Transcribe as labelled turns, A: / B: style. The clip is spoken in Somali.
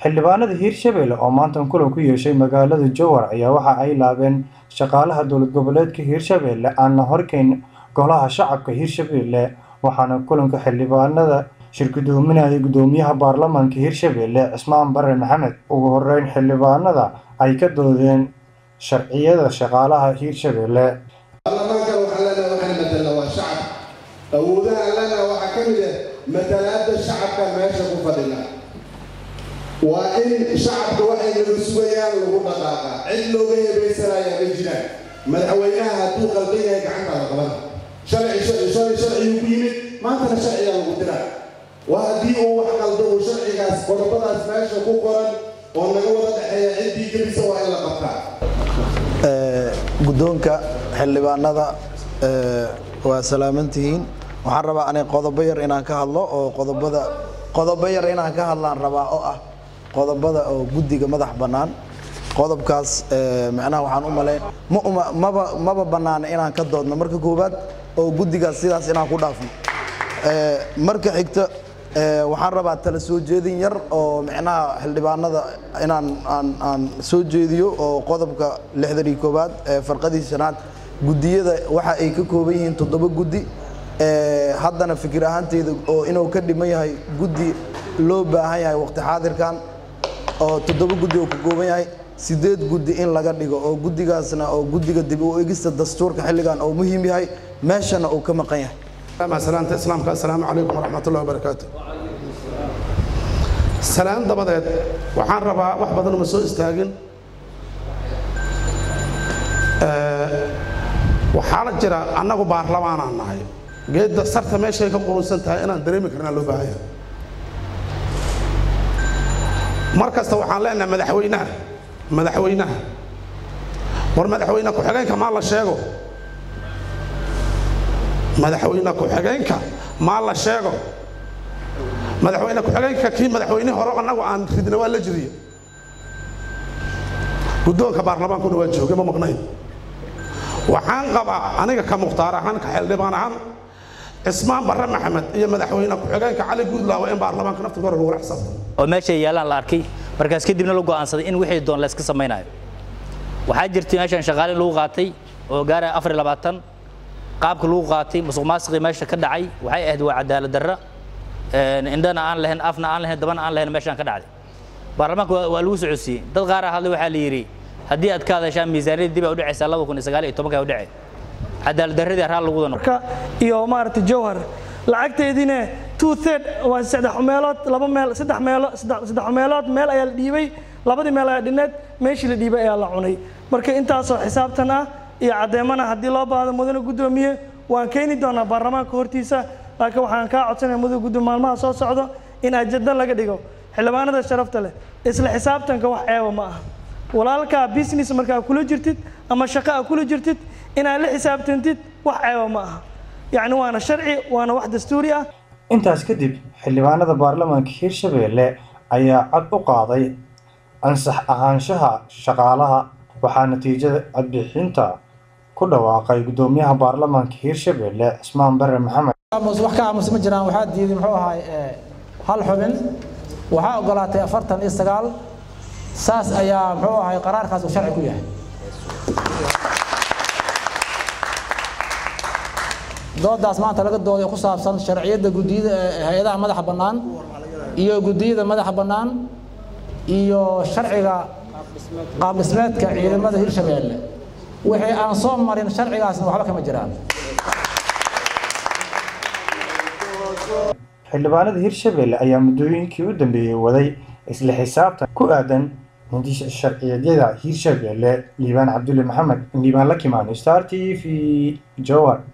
A: xildhibaanada hiirshabelle oo maanta kulan ku yeeshay magaalada jowhar ayaa waxa ay laabeen shaqaalaha dowlad goboleedka hiirshabelle aan la horkeyn golaha shacabka hiirshabelle waxaana kulanka xildhibaanada shirgudoominaya gudoomiyaha baarlamaanka hiirshabelle cismaan bare maxamed ugu horeyn xildhibaanada ay ka doodeen sharciyada shaqaalaha hiirshabelle
B: baarlamaankan waxaa leenahay waxaan matalna waa shacab awoodaha leenahay waxaa ka mid ah matalaada shacabka meesha ku fadhina waa in shacabka waxay naga sugayaan lagu dhaqaaqa cid looga hebaysanaya ma jiraan madaxweynaha hadduu qaldan yahay gacanta la qaban sharci shalay sharciyuu ku yimid maantana sharciyaa lagu diraa waa haddii uu wax qaldo uu sharcigaas qodobadaas meesha ku qoran oo naga wada dhexeeya ciddii gelisa waa in la qabtaa
C: guddoonka xildhibaanada waa salaamantihiin waxaan rabaa ani qodobo yar inaan ka hadlo oo qodobada qodobo yar inaan ka hadlaan rabaa oo ah qodobada oo guddiga madax bannaan qodobkaas macnaha waxaan u malayn maba maba bannaana inaan ka doodno marka koowaad oo guddigaas sidaas inaan ku dhaafno marka xigta waxaan rabaa tala soo jeedin yar oo micnaha xildhibaanada inaan aan aan soo jeediyo oo qodobka lixdan iyo koowaad farqadii shanaad guddiyada waxa ay ka kooban yihiin toddoba guddi haddana fikir ahaanteyda oo inuu ka dhiman yahay guddi loo baahan yahay waqti xaadirkan oo toddoba guddi oo ka kooban yahay sideed guddi in laga dhigo oo guddigaasna oo guddiga dib u egista dastuurka xilligan oo muhiim yahay meeshana uu ka maqan yahay
D: salaanta islaamka assalaamu calaykum waraxmatullahi wabarakaatu salaan dabadeed waxaan rabaa wax badan uma soo istaagin waxaa la jira annagu baarlamaanaan nahay geedda sarta meeshay ka qurunsan tahay inaan dareemi karnaa loo baahan yahay mar kasta waxaan leenahay madaxweynaha madaxweynaha war madaxweyne ku-xigeenka maa la sheego madaxweyne ku-xigeenka maa la sheego madaxweyne ku-xigeenka kii madaxweynihii hore annagu aan ridna waa la jiriye guddoonka baarlamaankuna waa joogay ma maqnayn waxaan qabaa aniga ka mukhtaar ahaan ka xildhibaan ahaan cismaan barre maxamed iyo madaxweyne ku-xigeenka cali guudlaawa in baarlamaanka naftiga hore lagu raxsabto
E: oo meeshay yaalaan la arkay markaas kadibna la go'aansaday in wixii doon la iska samaynayo waxaa jirtay meeshan shaqaalin lagu qaatay oo gaaraya afar iyo labaatan qaabka lagu qaatay musuq maasiqii meesha ka dhacay waxay ahayd waa cadaalad darra indhana aan lahayn afna aan lahayn dabana aan lahayn meeshaan ka dhacday baarlamaanka waa lagu socodsiiyey dad qaar ah hadlay waxaa la yidhi haddii aad ka hadashaan miisaaniyadda dib ay u dhacaysaa laba kun iyo sagaal iyo tobanka ay u dhacay cadaalad darradii arraa lagu wada noqo
F: iyo maaragtay jowhar lacagteediina two third waa saddex meelood laba meel saddex meelo saddex meelood meel ayaa la dhiibay labadii meel ayaa dhineed meeshii la dhiibay ayaa la cunay marka intaasoo xisaabtan ah iyo caddeemana haddii loo baahdo mudane guddoomiye waan keeni doonaa baarlamaanka hortiisa laakiin waxaan kaa codsanaya mudane guddoomiye maalmaha soo socdo in ajada laga dhigo xildhibaanada sharafta leh isla xisaabtanka wax ceeba ma aha walaalkaa business markaa kula jirtid ama shaqo a kula jirtid inaad la xisaabtantid wax ceeba ma aha yacni waana sharci waana wax dastuuri ah
A: intaas kadib xildhibaanada baarlamaanka hiirshabelle ayaa cod u qaaday ansax ahaanshaha shaqaalaha waxaa natiijada codbixinta ku dhawaaqay gudoomiyaha baarlamaanka hiirshabelle cismaan bare maxamed
G: wax ka aamus ma jiraan waxaa diiday muxuu ahaay hal xubin waxaa ogolaatay afartan iyo sagaal saas ayaa muxuu ahay qaraarkaas uu sharci ku yahay doodaas maanta laga dooday ku saabsan sharciyadda gudiyada hay-adaha madaxa bannaan iyo gudiyada madaxa bannaan iyo sharciga qaab dhismeedka ciidamada hirshabeelle wixii aan soo marin sharcigaasna waxba kama jiraan
A: xildhibaanada hiirshabelle ayaa muddooyinkii u dambeeyey waday isla xisaabtan ku aadan hindisha sharciyadyada hiirshabelle liibaan cabdulle maxamed liibaan la kimaano star t v jowhar